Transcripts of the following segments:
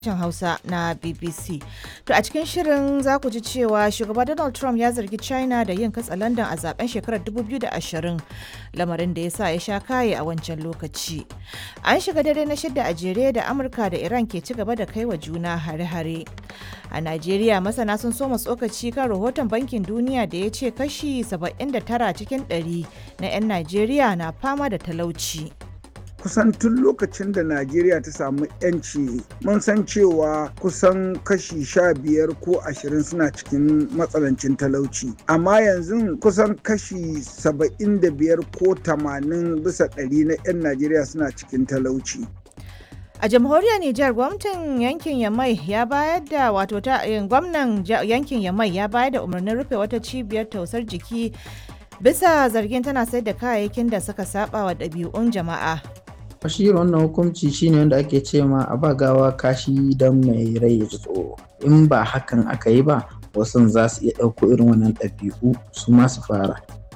sashen Hausa na BBC. To a cikin shirin za ku ji cewa shugaba Donald Trump ya zargi China da yin katsalandan a zaben shekarar 2020 lamarin da ya sa ya sha kaye a wancan lokaci. An shiga dare na shidda a jere da Amurka da Iran ke ci gaba da kai wa juna hare-hare. A Najeriya masana sun soma tsokaci kan rahoton bankin duniya da ya ce kashi 79 cikin 100 na 'yan Najeriya na fama da talauci. kusan tun lokacin da najeriya ta samu yanci mun san cewa kusan kashi sha biyar ko ashirin suna cikin matsanancin talauci amma yanzu kusan kashi saba'in da biyar ko tamanin bisa ɗari na 'yan najeriya suna cikin talauci A jamhuriyar Nijar gwamnatin yankin Yamai ya bayar da wato ta gwamnan yankin Yamai ya bayar da umarnin rufe wata cibiyar tausar jiki bisa zargin tana sayar da kayayyakin da suka saba wa ɗabi'un jama'a. shi wannan hukunci shine wanda ake ce ma a ba gawa kashi don mai rai ya ji tsoro in ba hakan aka yi ba wasu za su iya ɗauko irin wannan ɗabi'u su ma su fara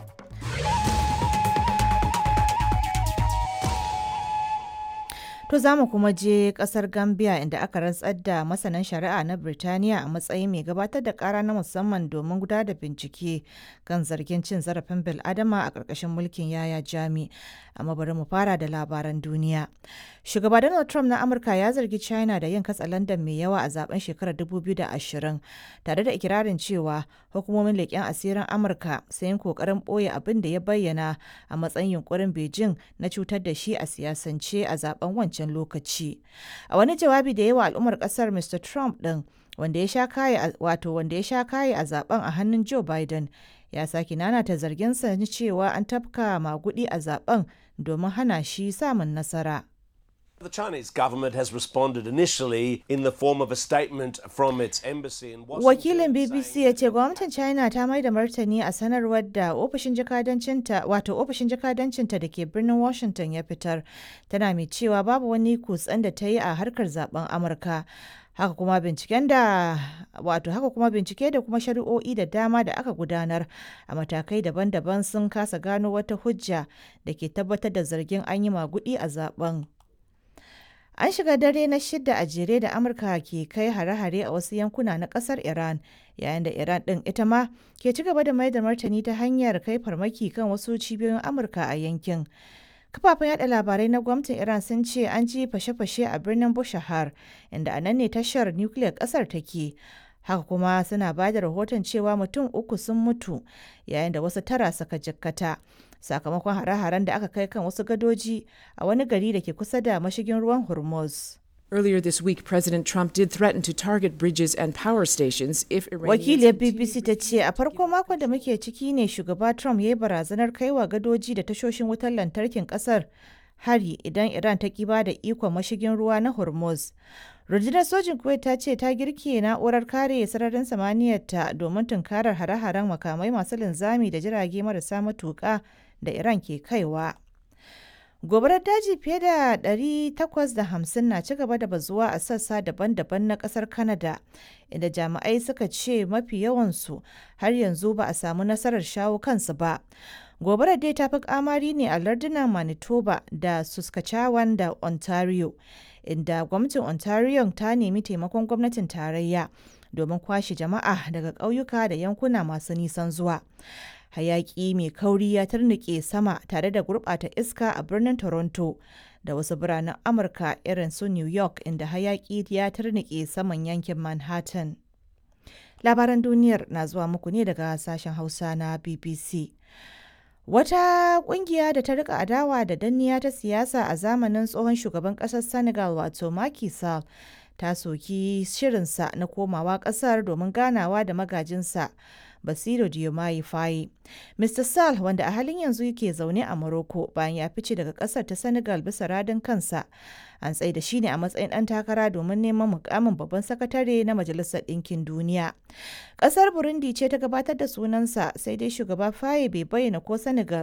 To za mu kuma je kasar Gambia inda aka rantsar da masanan shari'a na Birtaniya a matsayin mai gabatar da kara na musamman domin gudanar da bincike kan zargin cin zarafin bil'adama a ƙarƙashin mulkin yaya jami. Amma bari mu fara da labaran duniya. Shugaba Donald Trump na Amurka ya zargi China da yin katsalandan mai yawa a zaben shekarar 2020 tare da ikirarin cewa hukumomin leƙen asirin Amurka sun yi ƙoƙarin ɓoye abin da ya bayyana a matsayin yunkurin Beijing na cutar da shi a siyasance a zaben wancan wancan lokaci a wani jawabi da yawa al'ummar kasar mr trump din wanda ya sha kaye wato wanda ya sha kaye a zaben a hannun joe biden ya sake nanata zarginsa na cewa an tafka magudi a zaben domin hana shi samun nasara The Chinese government has responded initially in the form of a statement from its embassy in Washington. Wakilin BBC ya ce gwamnatin China ta mai da martani a sanarwar da ofishin jakadancinta wato ofishin jakadancinta da ke birnin Washington ya fitar tana mai cewa babu wani kutsen da ta yi a harkar zaben Amurka. haka kuma binciken da wato haka kuma bincike da kuma shari'o'i da dama da aka gudanar a matakai daban-daban sun kasa gano wata hujja da ke tabbatar da zargin an yi magudi a zaben. An shiga dare na shidda a jere da Amurka ke kai hare-hare a wasu yankuna na kasar Iran, yayin da Iran ɗin ita ma ke ci gaba da mai da martani ta hanyar kai farmaki kan wasu cibiyoyin Amurka a yankin. Kafafen yada labarai na gwamnatin Iran sun ce an ji fashe-fashe a birnin Bushahar, inda a nan ne tashar nukiliyar ƙasar take. Haka kuma suna ba da rahoton cewa mutum uku sun mutu, yayin da wasu tara suka jikkata. sakamakon hare-haren da aka kai kan wasu gadoji a wani gari da ke kusa da mashigin ruwan Hormuz. Earlier this week, President Trump did threaten to target bridges and power stations if Wakiliyar BBC ta ce a farko makon da muke ciki ne shugaba Trump ya yi barazanar kaiwa gadoji da tashoshin wutar lantarkin kasar hari idan Iran ta kiba da ikon mashigin ruwa na Hormuz. Rundunar sojin Kuwait ta ce ta girke na'urar kare sararin samaniyarta domin tunkarar hare-haren makamai masu linzami da jirage marasa matuƙa da Iran ke kaiwa. Gobarar daji fiye da 850 na ci gaba da bazuwa a sassa daban-daban na kasar Canada, inda jami'ai suka ce mafi yawansu har yanzu ba a samu nasarar shawo kansu ba. Gobarar dai ta fi kamari ne a lardunan Manitoba da Saskatchewan da Ontario, inda gwamnatin Ontario ta nemi taimakon gwamnatin tarayya domin kwashe jama'a daga ƙauyuka da yankuna masu nisan zuwa. hayaki mai kauri ya tarnike sama tare da gurɓata iska a birnin toronto da wasu biranen amurka irin su new york inda hayaki ya tarnike saman yankin manhattan labaran duniyar na zuwa muku ne daga sashen hausa na bbc wata kungiya da ta rika adawa da danniya ta siyasa a zamanin tsohon shugaban kasar senegal wato Macky Sall ta soki shirinsa na komawa kasar domin ganawa da magajinsa Basiru Diomaye Faye. Mr. Sall wanda a halin yanzu yake zaune a Morocco bayan ya fice daga kasar ta Senegal bisa radin kansa. An tsaye da shi ne a matsayin ɗan takara domin neman mukamin babban sakatare na Majalisar Ɗinkin Duniya. Ƙasar Burundi ce ta gabatar da sunansa sai dai shugaba Faye bai bayyana ko Senegal